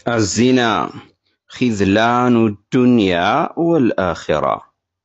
الزنا خذلان الدنيا والآخرة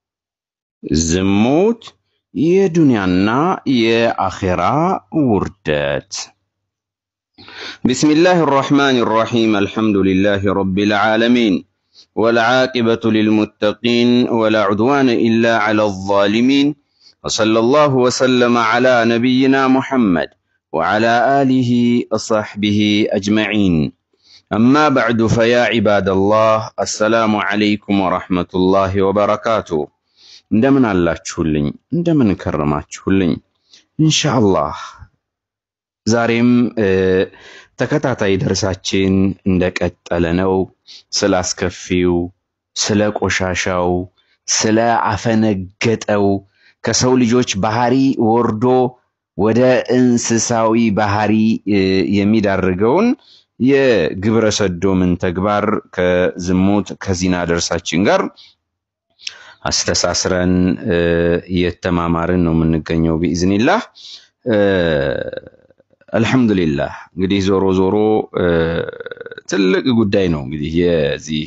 ዝሙት የዱንያና የአኼራ ውርደት بسم الله الرحمن الرحيم الحمد لله رب العالمين والعاقبة للمتقين ولا عدوان إلا على الظالمين وصلى الله وسلم على نبينا محمد وعلى آله وصحبه أجمعين أما بعد فيا عباد الله السلام عليكم ورحمة الله وبركاته እንደምን አላችሁልኝ? እንደምን ከረማችሁልኝ? ኢንሻአላህ ዛሬም ተከታታይ ደርሳችን እንደቀጠለ ነው። ስለ አስከፊው፣ ስለ ቆሻሻው፣ ስለ አፈነገጠው ከሰው ልጆች ባህሪ ወርዶ ወደ እንስሳዊ ባህሪ የሚዳርገውን የግብረ ሰዶምን ተግባር ከዝሙት ከዚና ደርሳችን ጋር አስተሳስረን እየተማማርን ነው የምንገኘው ቢኢዝኒላህ። አልሐምዱሊላህ እንግዲህ ዞሮ ዞሮ ትልቅ ጉዳይ ነው። እንግዲህ የዚህ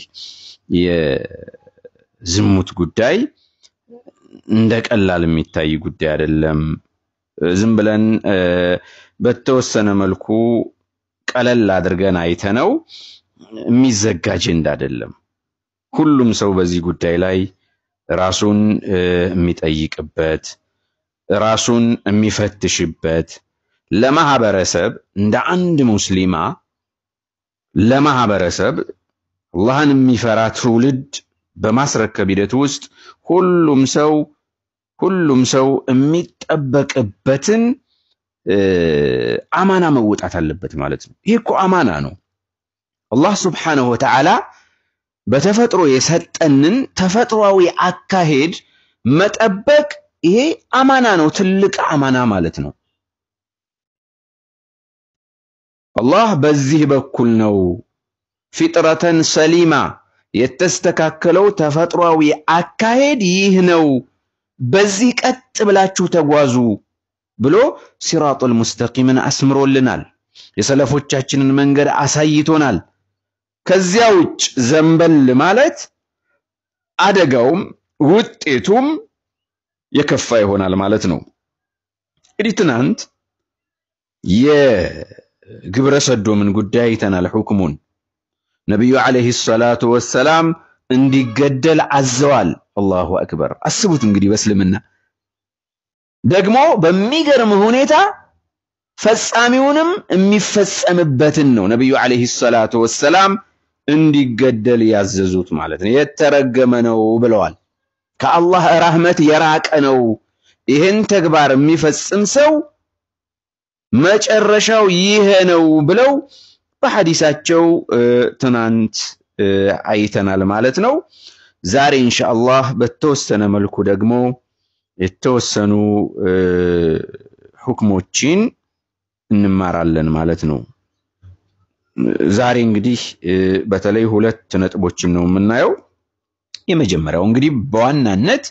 የዝሙት ጉዳይ እንደ ቀላል የሚታይ ጉዳይ አይደለም። ዝም ብለን በተወሰነ መልኩ ቀለል አድርገን አይተነው የሚዘጋ አጀንዳ አይደለም። ሁሉም ሰው በዚህ ጉዳይ ላይ ራሱን የሚጠይቅበት ራሱን የሚፈትሽበት ለማህበረሰብ እንደ አንድ ሙስሊማ ለማህበረሰብ አላህን የሚፈራ ትውልድ በማስረከብ ሂደት ውስጥ ሁሉም ሰው ሁሉም ሰው የሚጠበቅበትን አማና መወጣት አለበት ማለት ነው። ይህ እኮ አማና ነው። አላህ ሱብሓነሁ ወተዓላ በተፈጥሮ የሰጠንን ተፈጥሯዊ አካሄድ መጠበቅ ይሄ አማና ነው፣ ትልቅ አማና ማለት ነው። አላህ በዚህ በኩል ነው ፊጥረተን ሰሊማ የተስተካከለው ተፈጥሯዊ አካሄድ ይህ ነው፣ በዚህ ቀጥ ብላችሁ ተጓዙ ብሎ ሲራጡል ሙስተቂምን አስምሮልናል። የሰለፎቻችንን መንገድ አሳይቶናል። ከዚያ ውጭ ዘንበል ማለት አደጋውም ውጤቱም የከፋ ይሆናል ማለት ነው። እንግዲህ ትናንት የግብረ ሰዶምን ጉዳይ አይተናል። ሁክሙን ነቢዩ ዓለይሂ ሰላቱ ወሰላም እንዲገደል አዘዋል። አላሁ አክበር። አስቡት እንግዲህ በእስልምና ደግሞ በሚገርም ሁኔታ ፈጻሚውንም የሚፈጸምበትን ነው ነቢዩ ዓለይሂ ሰላቱ ወሰላም እንዲገደል ያዘዙት ማለት ነው። የተረገመ ነው ብለዋል። ከአላህ ራህመት የራቀ ነው። ይህን ተግባር የሚፈጽም ሰው መጨረሻው ይሄ ነው ብለው በሐዲሳቸው ትናንት አይተናል ማለት ነው። ዛሬ ኢንሻአላህ በተወሰነ መልኩ ደግሞ የተወሰኑ ሁክሞችን እንማራለን ማለት ነው። ዛሬ እንግዲህ በተለይ ሁለት ነጥቦችን ነው የምናየው። የመጀመሪያው እንግዲህ በዋናነት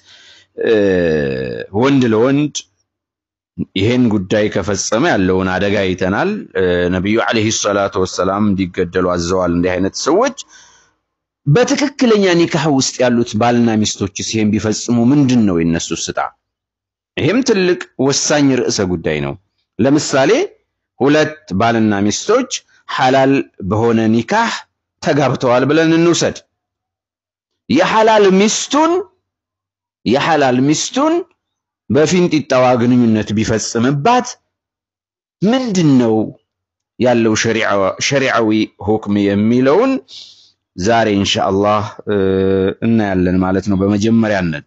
ወንድ ለወንድ ይሄን ጉዳይ ከፈጸመ ያለውን አደጋ አይተናል። ነቢዩ ዓለይሂ ሰላቱ ወሰላም እንዲገደሉ አዘዋል። እንዲህ አይነት ሰዎች በትክክለኛ ኒካህ ውስጥ ያሉት ባልና ሚስቶችስ ይሄን ቢፈጽሙ ምንድን ነው የነሱ ስጣ? ይሄም ትልቅ ወሳኝ ርዕሰ ጉዳይ ነው። ለምሳሌ ሁለት ባልና ሚስቶች ሐላል በሆነ ኒካህ ተጋብተዋል ብለን እንውሰድ። የሐላል ሚስቱን የሐላል ሚስቱን በፊንጢጣዋ ግንኙነት ቢፈጽምባት ምንድን ነው ያለው ሸሪዓዊ ሁክም የሚለውን ዛሬ ኢንሻአላህ እናያለን ማለት ነው። በመጀመሪያነት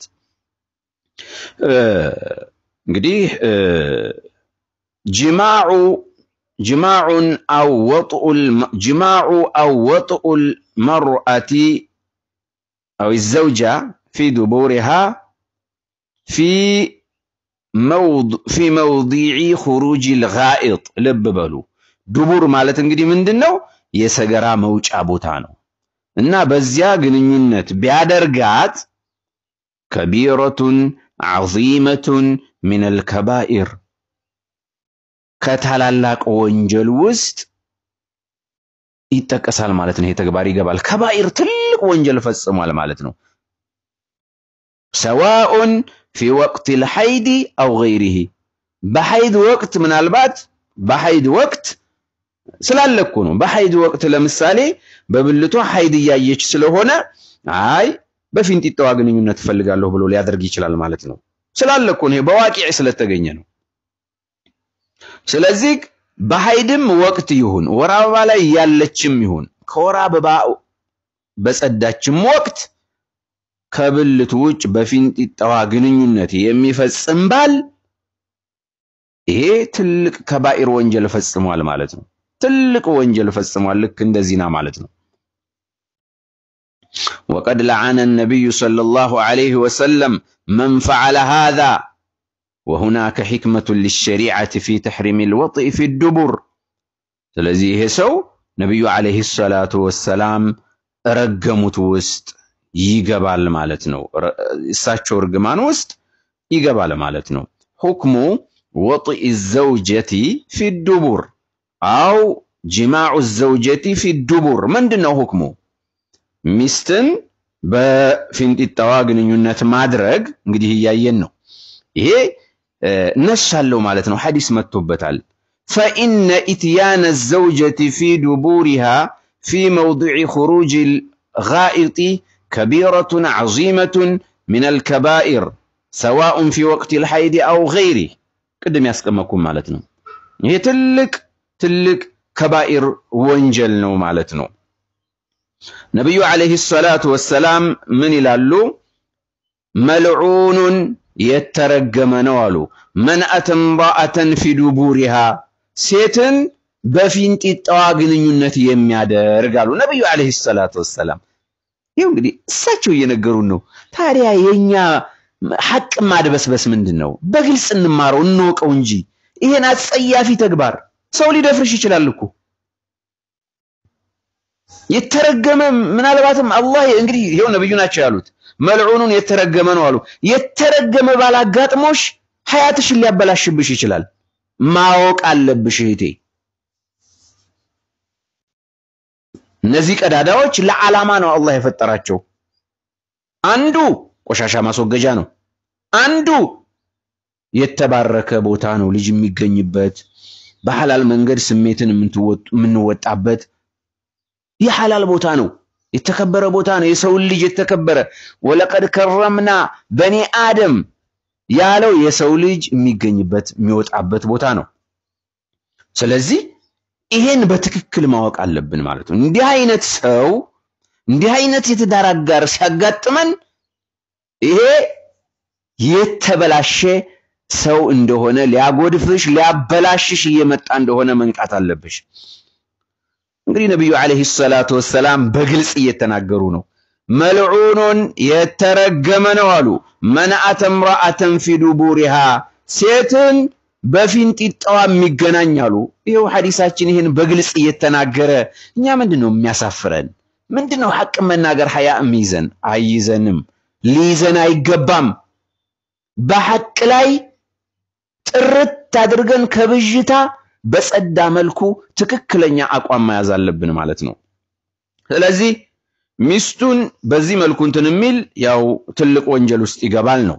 እንግዲህ ጅማዑ ጅማዑን አው ወጥኡል ጅማዑ አው ወጥኡል መርአቲ አው ዘውጃ ፊ ዱቡሪሃ ፊ ፊ መውዲዒ ኹሩጂል ጋኢጥ ልብ በሉ። ዱቡር ማለት እንግዲህ ምንድን ነው? የሰገራ መውጫ ቦታ ነው እና በዚያ ግንኙነት ቢያደርጋት ከቢረቱን ዐዚመቱን ሚነል ከባኢር ከታላላቅ ወንጀል ውስጥ ይጠቀሳል ማለት ነው። ይሄ ተግባር ይገባል። ከባኢር ትልቅ ወንጀል ፈጽሟል ማለት ነው። ሰዋኡን ፊ ወቅት ልሐይድ አው ገይሪሂ በሐይድ ወቅት ምናልባት በሐይድ ወቅት ስላለ እኮ ነው። በሐይድ ወቅት ለምሳሌ በብልቷ ሐይድ እያየች ስለሆነ አይ በፊንጢጣዋ ግንኙነት እፈልጋለሁ ብሎ ሊያደርግ ይችላል ማለት ነው። ስላለ እኮ ነው። በዋቂዕ ስለተገኘ ነው። ስለዚህ በሐይድም ወቅት ይሁን ወር አበባ ላይ ያለችም ይሁን ከወር አበባ በጸዳችም ወቅት ከብልቱ ውጭ በፊንጢጣዋ ግንኙነት የሚፈጽም ባል ይሄ ትልቅ ከባኢር ወንጀል ፈጽሟል ማለት ነው። ትልቅ ወንጀል ፈጽሟል። ልክ እንደ ዚና ማለት ነው። ወቀድ ለዓነ ነቢዩ ሰለላሁ ዐለይሂ ወሰለም መን ፈዐለ ሃዛ ወሁናከ ሒክመቱን ሊሸሪዐቲ ፊ ተሕሪም ልወጥኢ ፊ ዱቡር። ስለዚህ ይሄ ሰው ነቢዩ ዐለይሂ ሰላቱ ወሰላም ረገሙት ውስጥ ይገባል ማለት ነው። እሳቸው እርግማን ውስጥ ይገባል ማለት ነው። ሁክሙ ወጥኢ ዘውጀቲ ፊ ዱቡር አው ጅማዑ ዘውጀቲ ፊ ዱቡር ምንድን ነው ሁክሙ? ሚስትን በፊንጢጣዋ ግንኙነት ማድረግ እንግዲህ እያየን ነው። ይሄ ነስ አለው ማለት ነው። ሐዲስ መጥቶበታል። ፈኢነ ኢትያነ ዘውጀቲ ፊ ዱቡሪሃ ፊ መውዲዕ ኹሩጅ ልጋኢጢ ከቢረቱን ዐዚመቱን ምን አልከባኢር ሰዋኡን ፊ ወቅት ልሐይድ አው ገይሪህ ቅድም ያስቀመጥኩም ማለት ነው። ይሄ ትልቅ ትልቅ ከባኢር ወንጀል ነው ማለት ነው። ነቢዩ ዓለይሂ ሰላቱ ወሰላም ምን ይላሉ? መልዑኑን የተረገመ ነው አሉ። መን አተ እምራአተን ፊ ዱቡሪሃ ሴትን በፊንጢጣዋ ግንኙነት የሚያደርግ አሉ ነቢዩ ዓለይሂ ሰላቱ ወሰላም። ይኸው እንግዲህ እሳቸው እየነገሩን ነው። ታዲያ የኛ ሐቅ ማድበስበስ ምንድን ነው? በግልጽ እንማረው እንወቀው እንጂ ይሄን አጸያፊ ተግባር ሰው ሊደፍርሽ ይችላል እኮ የተረገመ ምናልባትም አላህ እንግዲህ ይሄው ነብዩ ናቸው ያሉት መልዑኑን የተረገመ ነው አሉ። የተረገመ ባላጋጥሞሽ ሐያትሽን ሊያበላሽብሽ ይችላል። ማወቅ አለብሽ እህቴ። እነዚህ ቀዳዳዎች ለዓላማ ነው አላህ የፈጠራቸው። አንዱ ቆሻሻ ማስወገጃ ነው። አንዱ የተባረከ ቦታ ነው፣ ልጅ የሚገኝበት በሐላል መንገድ ስሜትን የምንወጣበት የሐላል ቦታ ነው። የተከበረ ቦታ ነው። የሰውን ልጅ የተከበረ ወለቀድ ከረምና በኔ አደም ያለው የሰው ልጅ የሚገኝበት የሚወጣበት ቦታ ነው። ስለዚህ ይሄን በትክክል ማወቅ አለብን ማለት ነው። እንዲህ አይነት ሰው እንዲህ አይነት የትዳር አጋር ሲያጋጥመን ይሄ የተበላሸ ሰው እንደሆነ ሊያጎድፍሽ ሊያበላሽሽ እየመጣ እንደሆነ መንቃት አለብሽ። እንግዲህ ነቢዩ ዓለይሂ ሰላቱ ወሰላም በግልጽ እየተናገሩ ነው። መልዑኑን የተረገመ ነው አሉ። መን አተ እምራአተን ፊ ዱቡሪሃ ሴትን በፊንጢጣዋ የሚገናኝ አሉ። ይኸው ሐዲሳችን ይህን በግልጽ እየተናገረ እኛ ምንድን ነው የሚያሳፍረን? ምንድን ነው ሐቅ መናገር ሐያ የሚይዘን? አይይዘንም፣ ሊይዘን አይገባም። በሐቅ ላይ ጥርት አድርገን ከብዥታ በጸዳ መልኩ ትክክለኛ አቋም መያዝ አለብን ማለት ነው። ስለዚህ ሚስቱን መልኩ እንትን የሚል ያው ትልቅ ወንጀል ውስጥ ይገባል ነው።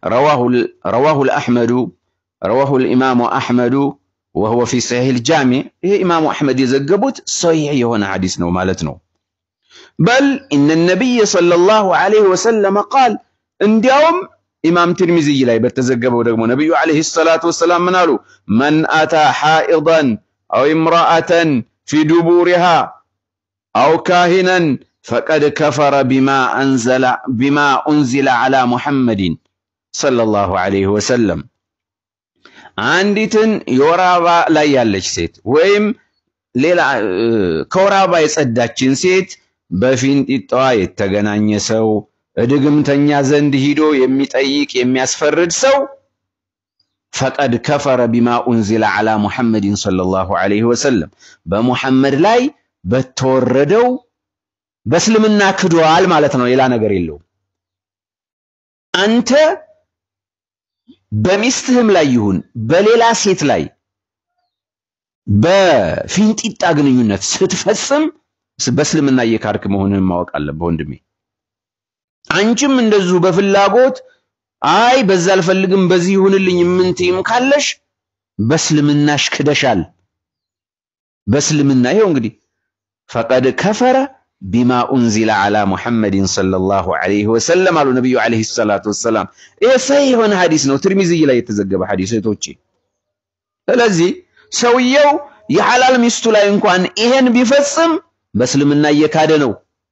ረዋሁል አሕመዱ ረዋሁል ኢማሙ አሕመዱ ወሁወ ፊ ሰሒሕ ጃሚዕ ይሄ ኢማሙ አሕመድ የዘገቡት ሰሒሕ የሆነ ሐዲስ ነው ማለት ነው። በል ኢነ ነቢይ ሰለላሁ ዐለይሂ ወሰለም ቃል እንዲያውም ኢማም ትርሚዝይ ላይ በተዘገበው ደግሞ ነቢዩ ዐለይሂ ሰላቱ ወሰላም ምን አሉ? መን አታ ሓኢደን አው እምረአተን ፊ ዱቡሪሃ አው ካሂነን ፈቀድ ከፈረ ቢማ ኡንዚለ ዐላ ሙሐመድን ሰለላሁ ዐለይሂ ወሰለም። አንዲትን የወር አበባ ላይ ያለች ሴት ወይም ሌላ ከወር አበባ የጸዳችን ሴት በፊንጢጣዋ የተገናኘ ሰው እድግምተኛ ዘንድ ሂዶ የሚጠይቅ የሚያስፈርድ ሰው ፈቀድ ከፈረ ቢማ ኡንዚለ ዐላ ሙሐመድን ሰለላሁ ዐለይሂ ወሰለም በሙሐመድ ላይ በተወረደው በእስልምና ክዷል ማለት ነው። ሌላ ነገር የለውም። አንተ በሚስትህም ላይ ይሁን በሌላ ሴት ላይ በፊንጢጣ ግንኙነት ስትፈጽም በእስልምና እየካድክ መሆንህን ማወቅ አለብህ ወንድሜ። አንቺም እንደዚሁ በፍላጎት አይ በዛ አልፈልግም በዚህ ይሁንልኝ የምንትይም ካለሽ በእስልምናሽ ክደሻል። በእስልምና ይኸው እንግዲህ ፈቀድ ከፈረ ቢማ ኡንዚለ ዓላ ሙሐመድን ሰለላሁ ዐለይሂ ወሰለም አሉ ነቢዩ ዐለይሂ ሰላቱ ወሰላም። ይሄ ሰሂህ የሆነ ሐዲስ ነው፣ ትርሚዝይ ላይ የተዘገበ ሐዲስ እህቶቼ። ስለዚህ ሰውየው የሐላል ሚስቱ ላይ እንኳን ይሄን ቢፈጽም በእስልምና እየካደ ነው።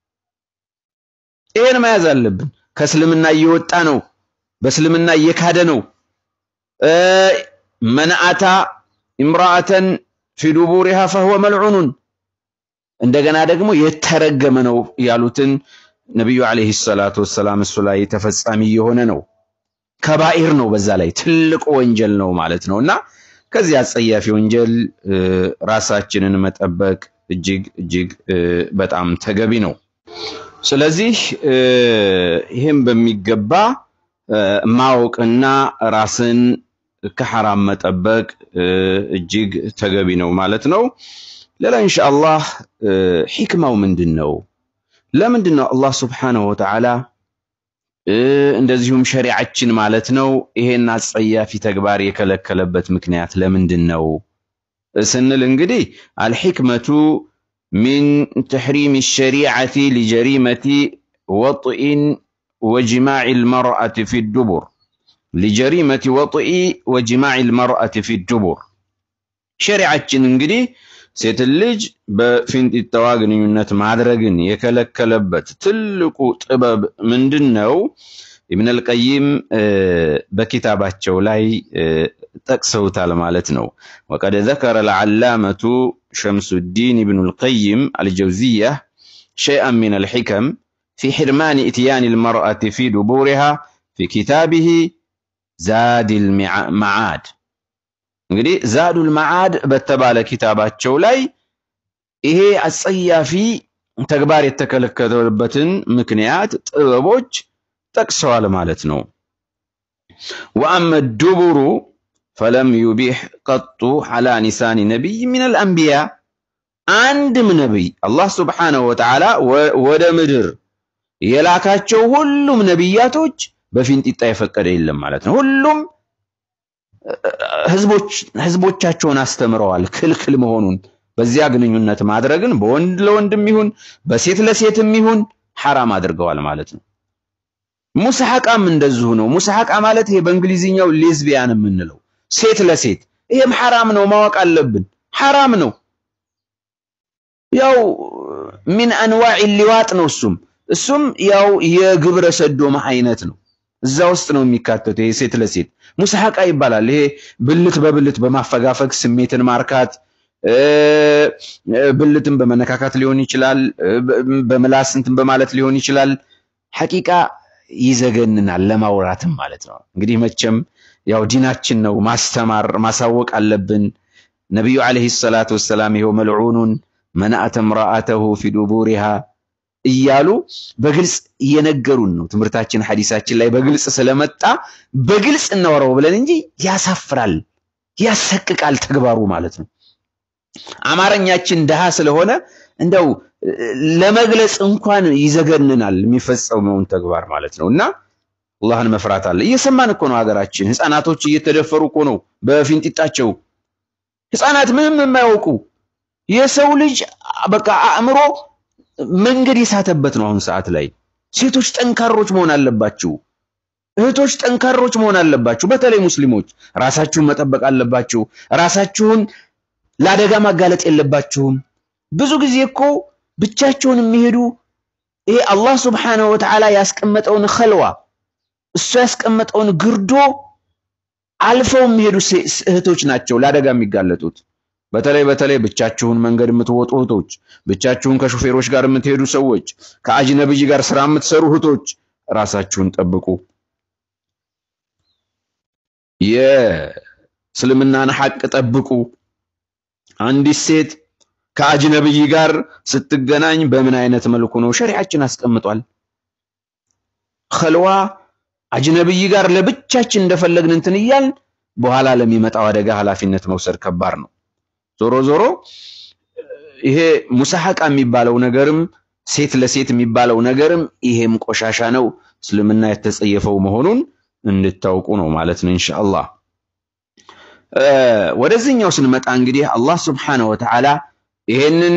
ይሄን መያዝ አለብን። ከእስልምና እየወጣ ነው፣ በእስልምና እየካደ ነው። መንአታ ኢምራአተን ፊ ዱቡሪሃ ፈሁወ መልዑኑን እንደገና ደግሞ የተረገመ ነው ያሉትን ነቢዩ ዓለይሂ ሰላቱ ወሰላም እሱ ላይ ተፈጻሚ የሆነ ነው። ከባኢር ነው፣ በዛ ላይ ትልቅ ወንጀል ነው ማለት ነው እና ከዚህ አጸያፊ ወንጀል ራሳችንን መጠበቅ እጅግ እጅግ በጣም ተገቢ ነው። ስለዚህ ይህም በሚገባ ማወቅና ራስን ከሐራም መጠበቅ እጅግ ተገቢ ነው ማለት ነው። ሌላ ኢንሻአላህ ሒክማው ምንድን ነው? ለምንድን ነው አላህ ሱብሓነሁ ወተዓላ እንደዚሁም ሸሪዓችን ማለት ነው ይሄን አጸያፊ ተግባር የከለከለበት ምክንያት ለምንድን ነው ስንል እንግዲህ አልሕክመቱ ሚን ተሕሪም ሸሪዓቲ ሊጀሪመቲ ወጥኢን ወጅማዕ ልመርአት ፊ ዱቡር ሊጀሪመቲ ወጥኢ ወጅማዕ ልመርአት ፊ ዱቡር ሸሪዓችን እንግዲህ ሴትን ልጅ በፊንጢጣዋ ግንኙነት ማድረግን የከለከለበት ትልቁ ጥበብ ምንድን ነው? ኢብን አልቀይም በኪታባቸው ላይ ጠቅሰውታል ማለት ነው። ወቀድ ዘከረ ልዓላመቱ ሸምሱዲን ኢብኑ ልቀይም አልጀውዚያ ሸይአን ሚን አልሕከም ፊ ሕርማን ኢትያን ልመርአት ፊ ዱቡሪሃ ፊ ኪታቢህ ዛድ ልመዓድ እንግዲህ ዛዱል መዓድ በተባለ ኪታባቸው ላይ ይሄ አጸያፊ ተግባር የተከለከለበትን ምክንያት ጥበቦች ጠቅሰዋል ማለት ነው። ወአመ ዱቡሩ ፈለም ዩቢሕ ቀጡ ዐላ ኒሳኒ ነቢይ ሚነል አንቢያ አንድም ነቢይ አላህ ስብሓነሁ ወተዓላ ወደ ምድር የላካቸው ሁሉም ነቢያቶች በፊንጢጣ የፈቀደ የለም ማለት ነው። ሁሉም ህዝቦቻቸውን አስተምረዋል ክልክል መሆኑን በዚያ ግንኙነት ማድረግን በወንድ ለወንድም ይሁን በሴት ለሴትም ይሁን ሐራም አድርገዋል ማለት ነው። ሙስሐቃም እንደዚሁ ነው። ሙስሐቃ ማለት ይሄ በእንግሊዝኛው ሌዝቢያን የምንለው ሴት ለሴት ይሄም ሐራም ነው፣ ማወቅ አለብን። ሐራም ነው። ያው ሚን አንዋዕ ሊዋጥ ነው። እሱም እሱም ያው የግብረ ሰዶም አይነት ነው። እዛ ውስጥ ነው የሚካተተው። ይሄ ሴት ለሴት ሙስሐቃ ይባላል። ይሄ ብልት በብልት በማፈጋፈግ ስሜትን ማርካት፣ ብልትን በመነካካት ሊሆን ይችላል፣ በምላስ እንትን በማለት ሊሆን ይችላል። ሐቂቃ ይዘገንናል ለማውራትም ማለት ነው። እንግዲህ መቼም ያው ዲናችን ነው ማስተማር ማሳወቅ አለብን። ነቢዩ ዓለይሂ ሰላቱ ወሰላም ይኸው መልዑኑን መናአተ ምራአተሁ ፊ ዱቡሪሃ እያሉ በግልጽ እየነገሩን ነው። ትምህርታችን ሐዲሳችን ላይ በግልጽ ስለመጣ በግልጽ እናወራው ብለን እንጂ ያሳፍራል፣ ያሰቅቃል ተግባሩ ማለት ነው። አማርኛችን ድሃ ስለሆነ እንደው ለመግለጽ እንኳን ይዘገንናል የሚፈጸመውን ተግባር ማለት ነው። እና አላህን መፍራት አለ። እየሰማን እኮ ነው። ሀገራችን ህፃናቶች እየተደፈሩ እኮ ነው በፊንጢጣቸው። ህፃናት ምንም የማያውቁ የሰው ልጅ በቃ አእምሮ መንገድ የሳተበት ነው። አሁን ሰዓት ላይ ሴቶች ጠንካሮች መሆን አለባችሁ። እህቶች ጠንካሮች መሆን አለባችሁ። በተለይ ሙስሊሞች ራሳችሁን መጠበቅ አለባችሁ። ራሳችሁን ለአደጋ ማጋለጥ የለባችሁም። ብዙ ጊዜ እኮ ብቻቸውን የሚሄዱ ይሄ አላህ ስብሓነሁ ወተዓላ ያስቀመጠውን ኸልዋ እሱ ያስቀመጠውን ግርዶ አልፈው የሚሄዱ እህቶች ናቸው ለአደጋ የሚጋለጡት። በተለይ በተለይ ብቻችሁን መንገድ የምትወጡ እህቶች፣ ብቻችሁን ከሹፌሮች ጋር የምትሄዱ ሰዎች፣ ከአጅነብይ ጋር ስራ የምትሰሩ እህቶች ራሳችሁን ጠብቁ። የእስልምናን ሐቅ ጠብቁ። አንዲት ሴት ከአጅነብይ ጋር ስትገናኝ በምን አይነት መልኩ ነው ሸሪዓችን አስቀምጧል። ኸልዋ አጅነብይ ጋር ለብቻችን እንደፈለግን እንትን እያልን በኋላ ለሚመጣው አደጋ ኃላፊነት መውሰድ ከባድ ነው። ዞሮ ዞሮ ይሄ ሙሳሐቃ የሚባለው ነገርም ሴት ለሴት የሚባለው ነገርም ይሄም ቆሻሻ ነው፣ እስልምና የተጸየፈው መሆኑን እንድታውቁ ነው ማለት ነው ኢንሻአላህ። ወደዚህኛው ስንመጣ እንግዲህ አላህ ስብሓነሁ ወተዓላ ይሄንን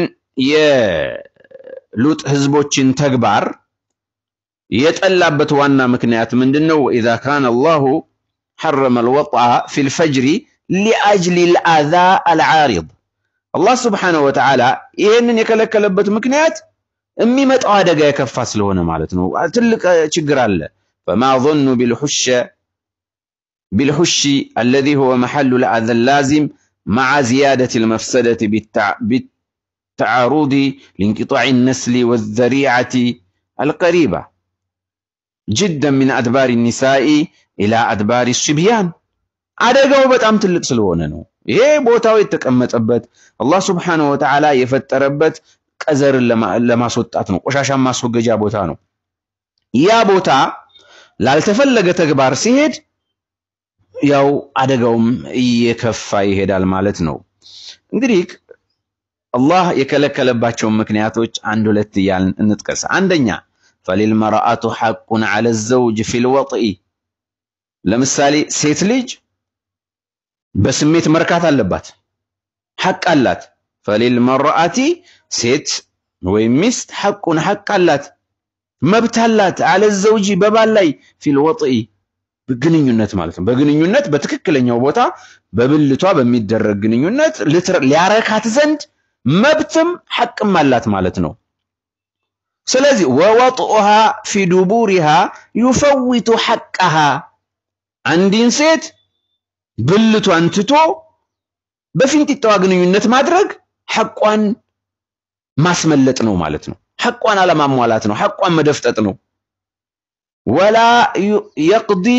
የሉጥ ህዝቦችን ተግባር የጠላበት ዋና ምክንያት ምንድን ነው? ወኢዛ ካነ አላሁ ሐረመ አልወጥአ ፊል ፈጅሪ ሊአጅሊ ልአዛ አልዓሪድ አላህ ስብሓነሁ ወተዓላ ይሄንን የከለከለበት ምክንያት የሚመጣው አደጋ የከፋ ስለሆነ ማለት ነው። ትልቅ ችግር አለ። ፈማ ظኑ ቢልሑሸ ቢልሑሺ አለዚ ሁወ መሐሉ ልአዘ ላዚም መዓ ዚያደት ልመፍሰደት ቢተዓሩዲ ሊንቅጣዕ ነስሊ ወዘሪዓቲ አልቀሪባ ጅደን ሚን አድባሪ ኒሳኢ ኢላ አድባሪ ሱብያን አደጋው በጣም ትልቅ ስለሆነ ነው። ይሄ ቦታው የተቀመጠበት አላህ ስብሓነሁ ወተዓላ የፈጠረበት ቀዘርን ለማስወጣት ነው። ቆሻሻን ማስወገጃ ቦታ ነው። ያ ቦታ ላልተፈለገ ተግባር ሲሄድ ያው አደጋውም እየከፋ ይሄዳል ማለት ነው። እንግዲህ አላህ የከለከለባቸውን ምክንያቶች አንድ ሁለት እያልን እንጥቀስ። አንደኛ ፈሊልመርአቱ ሐቁን ዐለ ዘውጅ ፊል ወጥኢ ለምሳሌ ሴት ልጅ በስሜት መርካት አለባት፣ ሐቅ አላት። ፈሊልመርአቲ ሴት ወይም ሚስት ሐቁን ሐቅ አላት፣ መብት አላት። ዐለ ዘውጂ በባል ላይ ፊል ወጥኢ ግንኙነት ማለት ነው። በግንኙነት በትክክለኛው ቦታ በብልቷ በሚደረግ ግንኙነት ሊያረካት ዘንድ መብትም ሐቅም አላት ማለት ነው። ስለዚህ ወወጥኡሃ ፊ ዱቡሪሃ ዩፈዊቱ ሐቀሃ አንዲን ሴት ብልቷን ትቶ በፊንጢጣዋ ግንኙነት ማድረግ ሐቋን ማስመለጥ ነው ማለት ነው። ሐቋን አለማሟላት ነው። ሐቋን መደፍጠጥ ነው። ወላ የቅዲ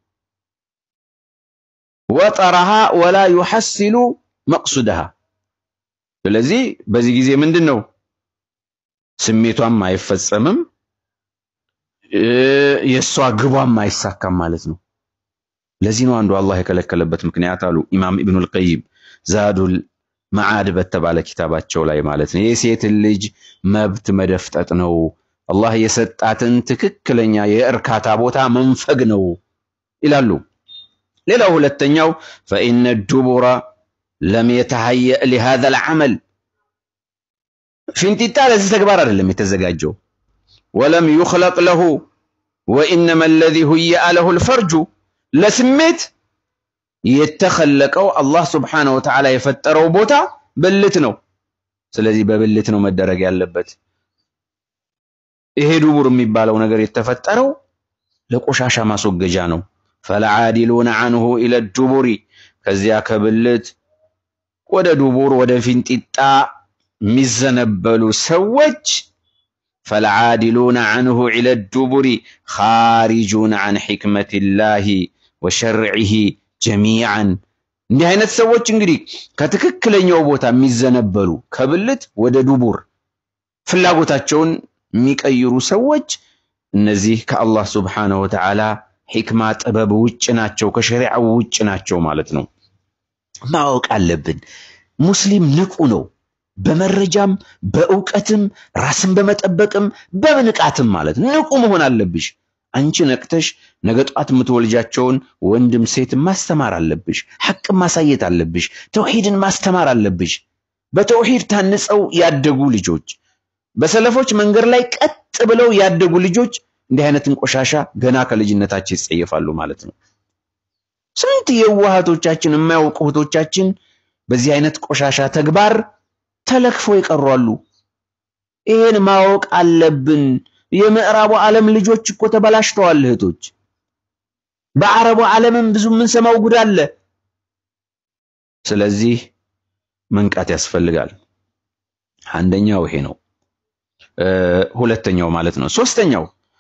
ወጠረሃ ወላ ዩሐሲሉ መቅሱደሃ። ስለዚህ በዚህ ጊዜ ምንድን ነው ስሜቷም አይፈጸምም፣ የእሷ ግቧም አይሳካም ማለት ነው። ለዚህ ነው አንዱ አላህ የከለከለበት ምክንያት አሉ ኢማም ኢብኑል ቀይም ዛዱል መዓድ በተባለ ኪታባቸው ላይ ማለት ነው። የሴትን ልጅ መብት መደፍጠጥ ነው። አላህ የሰጣትን ትክክለኛ የእርካታ ቦታ መንፈግ ነው ይላሉ። ሌላው ሁለተኛው ፈኢነ ዱቡረ ለም የተሀየእ ሊሃዘል ዐመል ፊንጢጣ ለዚህ ተግባር አይደለም የተዘጋጀው። ወለም ዩኽለቅ ለሁ ወኢነማ አለዚ ሁይአ ለሁ ልፈርጁ ለስሜት የተኸለቀው አላህ ስብሓነሁ ወተዓላ የፈጠረው ቦታ ብልት ነው። ስለዚህ በብልት ነው መደረግ ያለበት። ይሄ ዱቡር የሚባለው ነገር የተፈጠረው ለቆሻሻ ማስወገጃ ነው። ፈለዓዲሉነ አንሁ ኢለ ዱቡሪ ከዚያ ከብልት ወደ ዱቡር ወደ ፊንጢጣ የሚዘነበሉ ሰዎች ፈለዓዲሉነ አንሁ ኢለ ዱቡሪ ኻሪጁነ አን ሒክመቲላሂ ወሸርዒሂ ጀሚዓን። እንዲህ አይነት ሰዎች እንግዲህ ከትክክለኛው ቦታ የሚዘነበሉ ከብልት ወደ ዱቡር ፍላጎታቸውን የሚቀይሩ ሰዎች እነዚህ ከአላህ ስብሓነሁ ወተዓላ ሒክማ ጥበብ ውጭ ናቸው፣ ከሸሪዓው ውጭ ናቸው ማለት ነው። ማወቅ አለብን። ሙስሊም ንቁ ነው። በመረጃም በእውቀትም ራስን በመጠበቅም በንቃትም ማለት ነው። ንቁ መሆን አለብሽ። አንቺ ነቅተሽ ነገ ጧት የምትወልጃቸውን ወንድም ሴትን ማስተማር አለብሽ። ሐቅን ማሳየት አለብሽ። ተውሂድን ማስተማር አለብሽ። በተውሂድ ታንጸው ያደጉ ልጆች፣ በሰለፎች መንገድ ላይ ቀጥ ብለው ያደጉ ልጆች እንዲህ አይነትን ቆሻሻ ገና ከልጅነታቸው ይጸየፋሉ ማለት ነው። ስንት የዋሃቶቻችን የማያውቁ እህቶቻችን በዚህ አይነት ቆሻሻ ተግባር ተለክፎ ይቀሯሉ። ይሄን ማወቅ አለብን። የምዕራቡ ዓለም ልጆች እኮ ተበላሽተዋል እህቶች። በአረቡ ዓለምም ብዙ የምንሰማው ጉድ አለ። ስለዚህ መንቃት ያስፈልጋል። አንደኛው ይሄ ነው። ሁለተኛው ማለት ነው። ሶስተኛው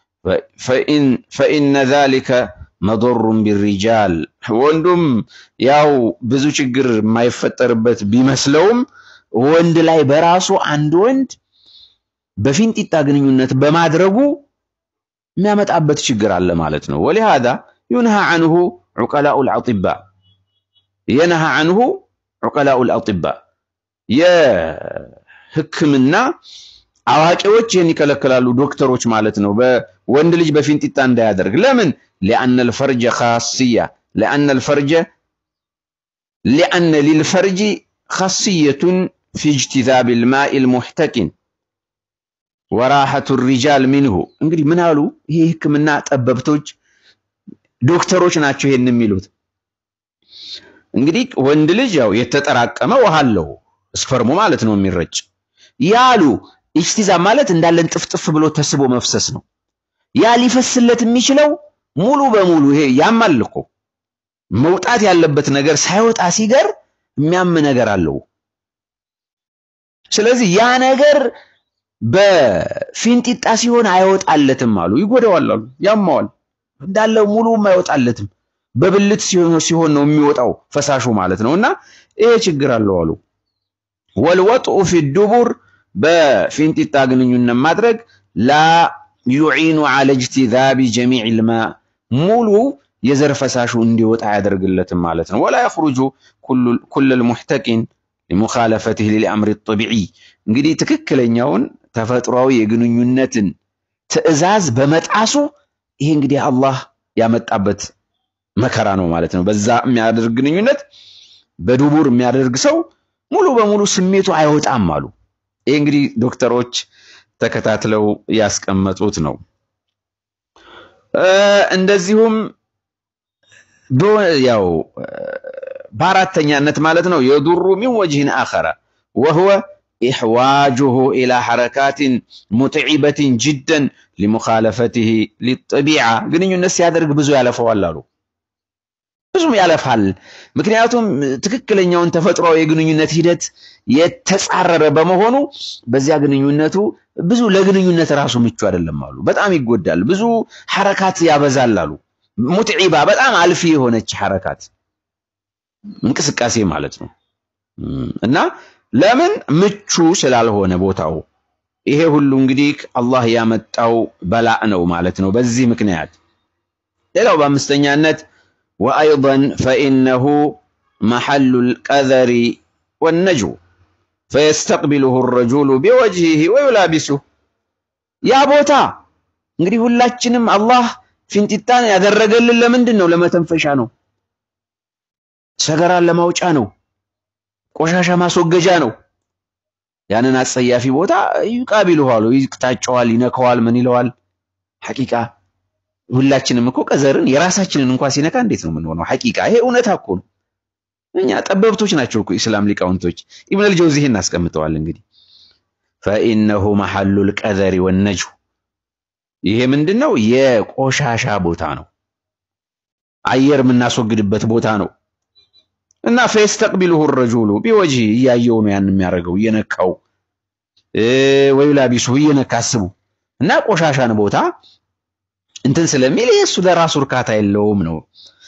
ፈኢነ ዛሊከ መضሩን ቢሪጃል ወንዱም ያው ብዙ ችግር የማይፈጠርበት ቢመስለውም ወንድ ላይ በራሱ አንድ ወንድ በፊንጢጣ ግንኙነት በማድረጉ የሚያመጣበት ችግር አለ ማለት ነው። ወሊሃዛ ዩንሃ አንሁ ዑቀላኡል አጢባ የነሃ አንሁ ዑቀላኡል አጢባ ሕክምና አዋቂዎች ይህን ይከለክላሉ፣ ዶክተሮች ማለት ነው። በወንድ ልጅ በፊንጢጣ እንዳያደርግ ለምን? ሊአነ ልፈርጀ ካስያ ሊአነ ልፈርጀ ሊአነ ሊልፈርጂ ካስየቱን ፊ እጅትዛብ ልማኢ ልሙሕተቂን ወራሐቱ ሪጃል ሚንሁ። እንግዲህ ምን አሉ? ይሄ ህክምና ጠበብቶች ዶክተሮች ናቸው ይሄን የሚሉት። እንግዲህ ወንድ ልጅ ያው የተጠራቀመ ውሃ አለው ስፐርሙ ማለት ነው የሚረጭ ያሉ ኢጅቲዛብ ማለት እንዳለን ጥፍጥፍ ብሎ ተስቦ መፍሰስ ነው። ያ ሊፈስለት የሚችለው ሙሉ በሙሉ ይሄ ያማል እኮ መውጣት ያለበት ነገር ሳይወጣ ሲገር የሚያም ነገር አለው። ስለዚህ ያ ነገር በፊንጢጣ ሲሆን አይወጣለትም አሉ። ይጎዳዋል አሉ፣ ያማዋል። እንዳለ ሙሉም አይወጣለትም። በብልት ሲሆን ነው የሚወጣው ፈሳሹ ማለት ነው። እና ይሄ ችግር አለው አሉ። ወልወጥኡ ፊ ዱቡር በፊንጢጣ ግንኙነት ማድረግ ላ ዩዒኑ ዐለ እጅቲዛቢ ጀሚዕ ልማ ሙሉ የዘር ፈሳሹ እንዲወጣ አያደርግለትም ማለት ነው። ወላ የኽሩጁ ኩለል ሙሕተቂን ሊሙኻለፈትህ ሊልአምሪ ጠቢዒ እንግዲህ ትክክለኛውን ተፈጥሯዊ የግንኙነትን ትዕዛዝ በመጣሱ ይሄ እንግዲህ አላህ ያመጣበት መከራ ነው ማለት ነው። በዛ የሚያደርግ ግንኙነት በዱቡር የሚያደርግ ሰው ሙሉ በሙሉ ስሜቱ አይወጣም አሉ። ይሄ እንግዲህ ዶክተሮች ተከታትለው ያስቀመጡት ነው። እንደዚሁም ያው በአራተኛነት ማለት ነው የዱሩ ሚን ወጅህን አኸረ ወህወ ኢሕዋጁሁ ኢላ ሐረካትን ሙጥዒበትን ጅደን ሊሙኻለፈትህ ሊጠቢዓ ግንኙነት ሲያደርግ ብዙ ያለፈዋል አሉ። ብዙም ያለፋል። ምክንያቱም ትክክለኛውን ተፈጥሯዊ የግንኙነት ሂደት የተጻረረ በመሆኑ በዚያ ግንኙነቱ ብዙ ለግንኙነት ራሱ ምቹ አይደለም አሉ። በጣም ይጎዳል። ብዙ ሐረካት ያበዛል አሉ። ሙትዒባ በጣም አልፊ የሆነች ሐረካት እንቅስቃሴ ማለት ነው እና ለምን ምቹ ስላልሆነ ቦታው ይሄ ሁሉ እንግዲህ አላህ ያመጣው በላእ ነው ማለት ነው። በዚህ ምክንያት ሌላው በአምስተኛነት ወአይضን ፈኢነሁ መሐሉ ልቀዘሪ ወነጅው ፈየስተቅቢሉሁ ረጁሉ ቢወጅሂ ወዩላቢሱህ ያ ቦታ እንግዲህ ሁላችንም አላህ ፊንጢጣን ያደረገልን ለምንድን ነው? ለመተንፈሻ ነው። ሰገራን ለማውጫ ነው። ቆሻሻ ማስወገጃ ነው። ያንን አጸያፊ ቦታ ይቃቢሉኋሉ፣ ይቅጣጨዋል፣ ይነከዋል፣ ምን ይለዋል። ሐቂቃ ሁላችንም እኮ ቀዘርን የራሳችንን እንኳን ሲነካ እንዴት ነው የምንሆነው? ሐቂቃ ይሄ እውነታ እኮ ነው። እኛ ጠበብቶች ናቸው እኮ ኢስላም ሊቃውንቶች። ኢብኑል ጀውዚ ይሄን አስቀምጠዋል። እንግዲህ ፈኢነሁ መሐሉል ቀዘሪ ወነጅሁ ይሄ ምንድነው? የቆሻሻ ቦታ ነው። አየር የምናስወግድበት ቦታ ነው። እና ፈየስተቅቢሉሁ ረጁሉ ቢወጅሂ እያየው ነው ያን የሚያደርገው እየነካው ወይ ላቢሱ እየነካ አስቡ። እና ቆሻሻን ቦታ እንትን ስለሚል እሱ ለራሱ እርካታ የለውም ነው።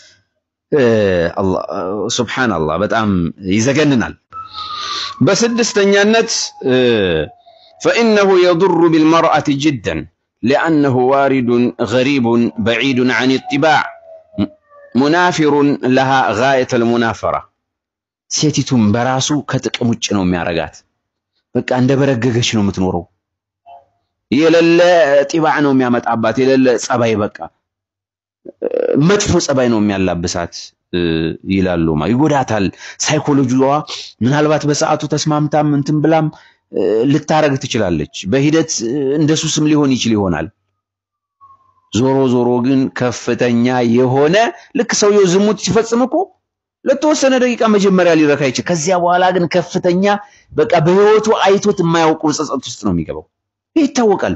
ሱብሓነላህ በጣም ይዘገንናል። በስድስተኛነት ፈኢነሁ የዱሩ ቢልመርአቲ ጅደን ሊአነሁ ዋሪዱን ገሪቡን በዒዱን ዐን ኢጥባዕ ሙናፊሩን ለሃ ጋየተል ሙናፈራ ሴቲቱም በራሱ ከጥቅም ውጭ ነው የሚያረጋት። በቃ እንደ በረገገች ነው የምትኖረው። የሌለ ጢባዕ ነው የሚያመጣባት፣ የሌለ ጸባይ፣ በቃ መጥፎ ጸባይ ነው የሚያላብሳት ይላሉ። ይጎዳታል። ሳይኮሎጂዋ ምናልባት በሰዓቱ ተስማምታም እንትን ብላም ልታረግ ትችላለች። በሂደት እንደ ሱስም ሊሆን ይችል ይሆናል። ዞሮ ዞሮ ግን ከፍተኛ የሆነ ልክ ሰውየው ዝሙት ሲፈጽም እኮ ለተወሰነ ደቂቃ መጀመሪያ ሊረካ ይችል። ከዚያ በኋላ ግን ከፍተኛ በቃ በህይወቱ አይቶት የማያውቀው ጸጸት ውስጥ ነው የሚገባው። ይህ ይታወቃል።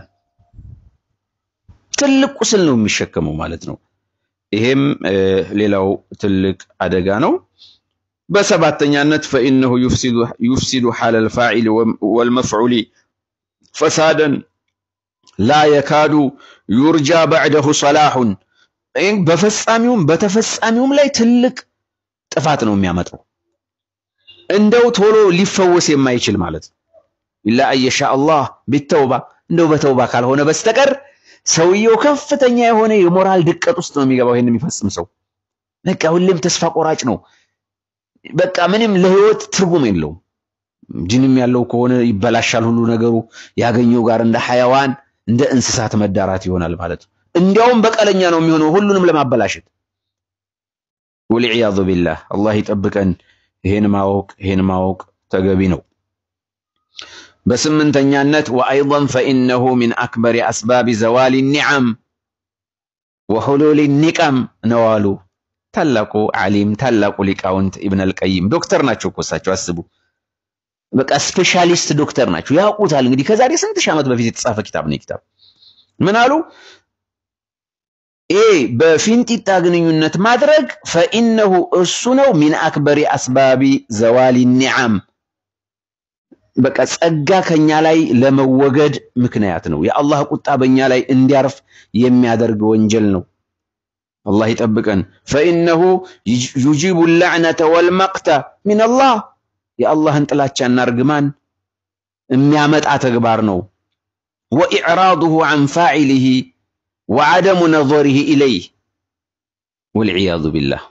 ትልቅ ቁስል ነው የሚሸከመው ማለት ነው። ይሄም ሌላው ትልቅ አደጋ ነው። በሰባተኛነት ፈኢነሁ ዩፍሲዱ ሐለል ፋዒል ወልመፍዑሊ ፈሳደን ላ የካዱ ዩርጃ በዕደሁ ሰላሑን በፈጻሚውም በተፈጻሚውም ላይ ትልቅ ጥፋት ነው የሚያመጣው። እንደው ቶሎ ሊፈወስ የማይችል ማለት ነው። ኢላ አየሻ አላህ ቢተውባ እንደው በተውባ ካልሆነ በስተቀር ሰውየው ከፍተኛ የሆነ የሞራል ድቀት ውስጥ ነው የሚገባው። ይሄን የሚፈጽም ሰው በቃ ሁሌም ተስፋ ቆራጭ ነው። በቃ ምንም ለህይወት ትርጉም የለውም። ጅንም ያለው ከሆነ ይበላሻል ሁሉ ነገሩ። ያገኘው ጋር እንደ ሐያዋን እንደ እንስሳት መዳራት ይሆናል ማለት ነው። እንዲያውም በቀለኛ ነው የሚሆነው ሁሉንም ለማበላሸት። ወልዒያዙ ቢላህ አላህ ይጠብቀን። ይሄን ማወቅ ይሄን ማወቅ ተገቢ ነው። በስምንተኛነት ወአይضን ፈኢነሁ ሚን አክበሪ አስባቢ ዘዋሊ ኒዓም ወሑሉሊ ኒቀም ነው አሉ ታላቁ ዓሊም ታላቁ ሊቃውንት ኢብን አልቀይም። ዶክተር ናቸው እኮ እሳቸው አስቡ። በቃ ስፔሻሊስት ዶክተር ናቸው፣ ያውቁታል። እንግዲህ ከዛሬ ስንት ሺህ ዓመት በፊት የተጻፈ ኪታብ ነው። ኪታብ ምን አሉ? ይሄ በፊንጢጣ ግንኙነት ማድረግ ፈኢነሁ እሱ ነው ሚን አክበሪ አስባቢ ዘዋሊ ኒዓም በቃ ጸጋ ከኛ ላይ ለመወገድ ምክንያት ነው። የአላህ ቁጣ በእኛ ላይ እንዲያርፍ የሚያደርግ ወንጀል ነው። አላህ ይጠብቀን። ፈኢነሁ ዩጂቡ ላዕነተ ወልመቅተ ሚነላህ የአላህን ጥላቻና እርግማን የሚያመጣ ተግባር ነው። ወኢዕራዱሁ ዐን ፋዒሊሂ ወዐደሙ ነظሪሂ ኢለይህ ወልዒያዙ ቢላህ።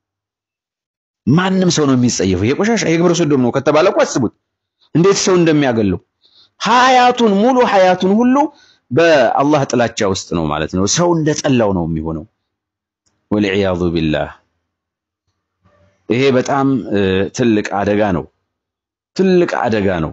ማንም ሰው ነው የሚጸየፈው። የቆሻሻ የግብረ ሰዶም ነው ከተባለ እኮ አስቡት እንዴት ሰው እንደሚያገለው ሀያቱን ሙሉ ሀያቱን ሁሉ በአላህ ጥላቻ ውስጥ ነው ማለት ነው። ሰው እንደጠላው ነው የሚሆነው። ወልዒያዙ ቢላህ ይሄ በጣም ትልቅ አደጋ ነው። ትልቅ አደጋ ነው።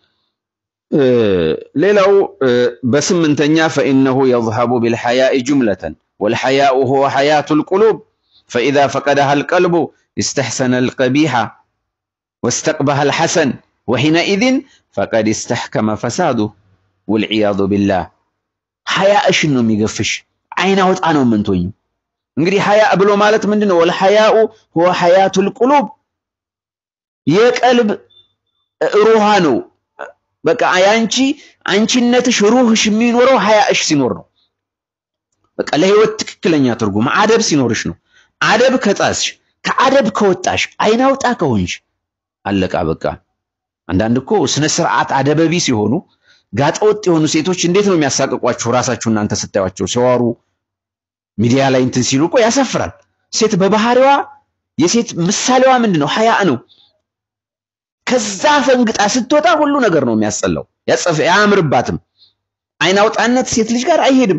ሌላው በስምንተኛ ፈኢነሁ የዝሀቡ ቢልሐያኢ ጁምለተን ወልሐያኡ ሁወ ሐያቱል ቁሉብ ፈኢዛ ፈቀደሃ አልቀልቡ استحسن القبيح واستقبح الحسن وحينئذ فقد استحكم فساده والعياذ بالله ሐያእሽን ነው የሚገፍሽ አይን አውጣ ነው የምንቶኝ እንግዲህ ሐያ ብሎ ማለት ምንድነው ወልሐያኡ ሁወ ሐያቱል ቁሉብ የቀልብ ሩሃ ነው በቃ ያንቺ አንቺነትሽ ሩህሽ የሚኖረው ሐያእሽ ሲኖር ነው በቃ ለህይወት ትክክለኛ ትርጉም አደብ ሲኖርሽ ነው አደብ ከጣስሽ ከአደብ ከወጣሽ አይን አውጣ ከሆንሽ አለቃ በቃ አንዳንድ እኮ ስነ ስርዓት አደበቢ ሲሆኑ ጋጠወጥ የሆኑ ሴቶች እንዴት ነው የሚያሳቅቋችሁ? ራሳችሁ እናንተ ስታዩቸው ሲዋሩ ሚዲያ ላይ እንትን ሲሉ እኮ ያሳፍራል። ሴት በባህሪዋ የሴት ምሳሌዋ ምንድን ነው? ሐያ ነው። ከዛ ፈንግጣ ስትወጣ ሁሉ ነገር ነው የሚያስጠላው፣ ያጸፈ አያምርባትም። አይን አውጣነት ሴት ልጅ ጋር አይሄድም።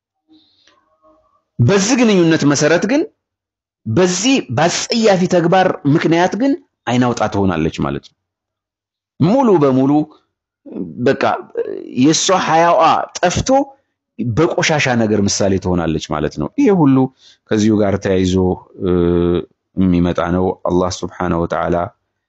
በዚህ ግንኙነት መሰረት ግን በዚህ በአጸያፊ ተግባር ምክንያት ግን አይን አውጣ ትሆናለች ማለት ነው። ሙሉ በሙሉ በቃ የእሷ ሐያዋ ጠፍቶ በቆሻሻ ነገር ምሳሌ ትሆናለች ማለት ነው። ይሄ ሁሉ ከዚሁ ጋር ተያይዞ የሚመጣ ነው። አላህ ስብሓነሁ ወተዓላ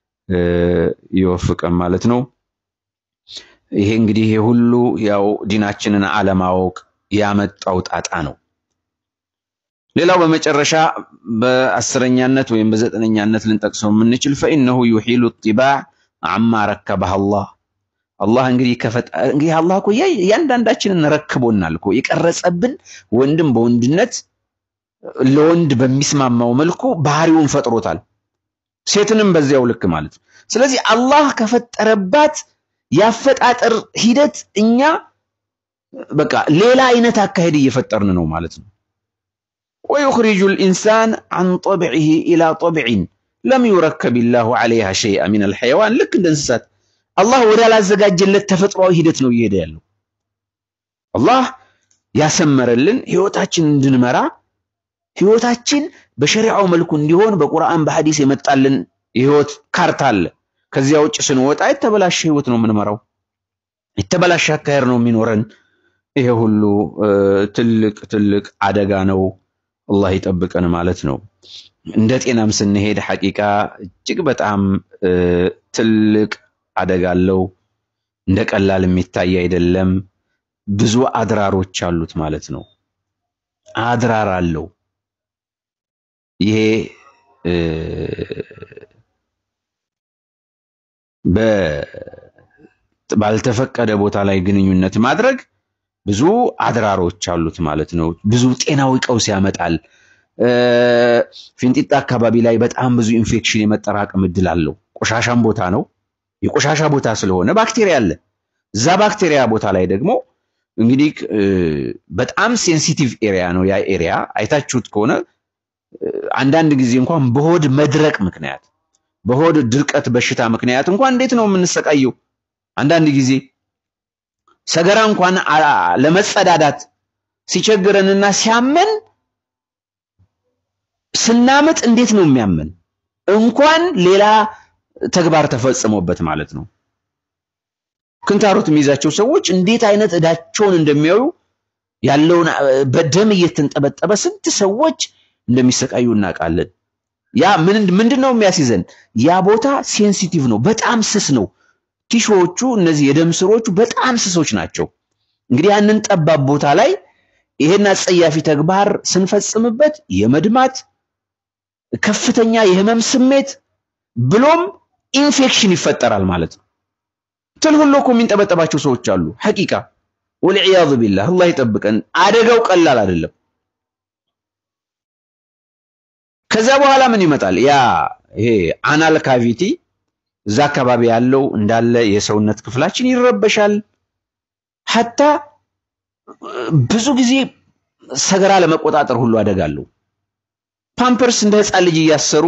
ይወፍቀን ማለት ነው። ይሄ እንግዲህ ይሄ ሁሉ ያው ዲናችንን አለማወቅ ያመጣው ጣጣ ነው። ሌላው በመጨረሻ በአስረኛነት ወይም በዘጠነኛነት ልንጠቅሰው የምንችል ፈኢነሁ ዩሒሉ ጢባዕ አማ ረከበህ አላህ አላህ እንግዲህ እንግዲህ አላህ እኮ እያንዳንዳችንን ረክቦናል እኮ የቀረጸብን ወንድም በወንድነት ለወንድ በሚስማማው መልኩ ባህሪውን ፈጥሮታል። ሴትንም በዚያው ልክ ማለት ነው። ስለዚህ አላህ ከፈጠረባት ያፈጣጠር ሂደት እኛ በቃ ሌላ አይነት አካሄድ እየፈጠርን ነው ማለት ነው። ወዩኽሪጁ ልኢንሳን አን ጠብዒሂ ኢላ ጠብዒን ለም ዩረከብ ላሁ ዐለይሃ ሸይአ ሚን አልሐይዋን ልክ እንደ እንስሳት አላህ ወዳላዘጋጀለት ተፈጥሯዊ ሂደት ነው እየሄደ ያለው። አላህ ያሰመረልን ህይወታችን እንድንመራ ህይወታችን በሸሪዓው መልኩ እንዲሆን በቁርአን በሐዲስ የመጣልን የህይወት ካርታ አለ። ከዚያ ውጭ ስንወጣ የተበላሸ ህይወት ነው የምንመራው፣ የተበላሸ አካሄድ ነው የሚኖረን። ይሄ ሁሉ ትልቅ ትልቅ አደጋ ነው። አላህ ይጠብቀን ማለት ነው። እንደ ጤናም ስንሄድ ሐቂቃ እጅግ በጣም ትልቅ አደጋ አለው። እንደ ቀላል የሚታይ አይደለም። ብዙ አድራሮች አሉት ማለት ነው። አድራር አለው። ይሄ ባልተፈቀደ ቦታ ላይ ግንኙነት ማድረግ ብዙ አድራሮች አሉት ማለት ነው። ብዙ ጤናዊ ቀውስ ያመጣል። ፊንጢጣ አካባቢ ላይ በጣም ብዙ ኢንፌክሽን የመጠራቀም እድል አለው። ቆሻሻም ቦታ ነው። የቆሻሻ ቦታ ስለሆነ ባክቴሪያ አለ። እዛ ባክቴሪያ ቦታ ላይ ደግሞ እንግዲህ በጣም ሴንሲቲቭ ኤሪያ ነው። ያ ኤሪያ አይታችሁት ከሆነ አንዳንድ ጊዜ እንኳን በሆድ መድረቅ ምክንያት በሆድ ድርቀት በሽታ ምክንያት እንኳን እንዴት ነው የምንሰቃየው? አንዳንድ ጊዜ ሰገራ እንኳን ለመጸዳዳት ሲቸግረንና ሲያመን ስናምጥ እንዴት ነው የሚያመን? እንኳን ሌላ ተግባር ተፈጽሞበት ማለት ነው። ክንታሮት የሚይዛቸው ሰዎች እንዴት አይነት እዳቸውን እንደሚያዩ ያለውን በደም እየተንጠበጠበ ስንት ሰዎች እንደሚሰቃዩ እናውቃለን። ያ ምንድን ነው የሚያስይዘን? ያ ቦታ ሴንሲቲቭ ነው፣ በጣም ስስ ነው። ቲሾዎቹ እነዚህ የደም ስሮቹ በጣም ስሶች ናቸው። እንግዲህ ያንን ጠባብ ቦታ ላይ ይሄን አጸያፊ ተግባር ስንፈጽምበት የመድማት ከፍተኛ የህመም ስሜት ብሎም ኢንፌክሽን ይፈጠራል ማለት ነው። ትል ሁሉ እኮ የሚንጠበጠባቸው ሰዎች አሉ። ሐቂቃ ወልዒያዙ ቢላህ አላህ ይጠብቀን። አደጋው ቀላል አይደለም። ከዛ በኋላ ምን ይመጣል? ያ ይሄ አናል ካቪቲ እዛ አካባቢ ያለው እንዳለ የሰውነት ክፍላችን ይረበሻል። ሐታ ብዙ ጊዜ ሰገራ ለመቆጣጠር ሁሉ አደጋ አለው። ፓምፐርስ እንደ ህፃን ልጅ እያሰሩ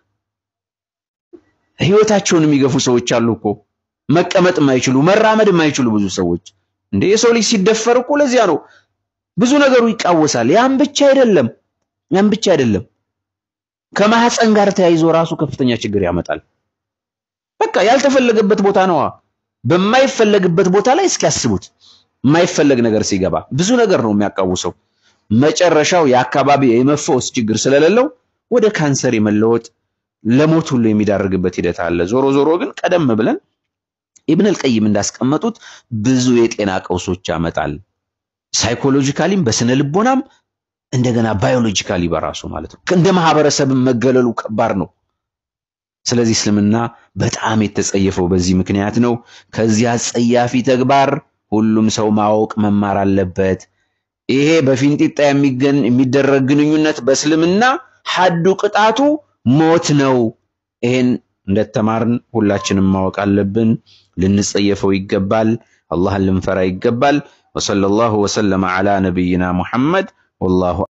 ህይወታቸውን የሚገፉ ሰዎች አሉ እኮ መቀመጥ የማይችሉ መራመድ የማይችሉ ብዙ ሰዎች። እንደ የሰው ልጅ ሲደፈር እኮ ለዚያ ነው ብዙ ነገሩ ይቃወሳል። ያን ብቻ አይደለም፣ ያን ብቻ አይደለም ከማህፀን ጋር ተያይዞ ራሱ ከፍተኛ ችግር ያመጣል። በቃ ያልተፈለገበት ቦታ ነዋ። በማይፈለግበት ቦታ ላይ እስኪያስቡት የማይፈለግ ነገር ሲገባ ብዙ ነገር ነው የሚያቃውሰው። መጨረሻው የአካባቢ የመፈወስ ችግር ስለሌለው ወደ ካንሰር የመለወጥ ለሞት ሁሉ የሚዳርግበት ሂደት አለ። ዞሮ ዞሮ ግን ቀደም ብለን ኢብን አልቀይም እንዳስቀመጡት ብዙ የጤና ቀውሶች ያመጣል። ሳይኮሎጂካሊም በስነ ልቦናም እንደገና ባዮሎጂካሊ በራሱ ማለት ነው። እንደ ማህበረሰብ መገለሉ ከባድ ነው። ስለዚህ እስልምና በጣም የተጸየፈው በዚህ ምክንያት ነው። ከዚህ አጸያፊ ተግባር ሁሉም ሰው ማወቅ መማር አለበት። ይሄ በፊንጢጣ የሚደረግ ግንኙነት በእስልምና ሐዱ ቅጣቱ ሞት ነው። ይሄን እንደተማርን ሁላችንም ማወቅ አለብን። ልንጸየፈው ይገባል። አላህን ልንፈራ ይገባል። ወሰለላሁ ወሰለመ ዐላ ነቢይና ሙሐመድ ወላሁ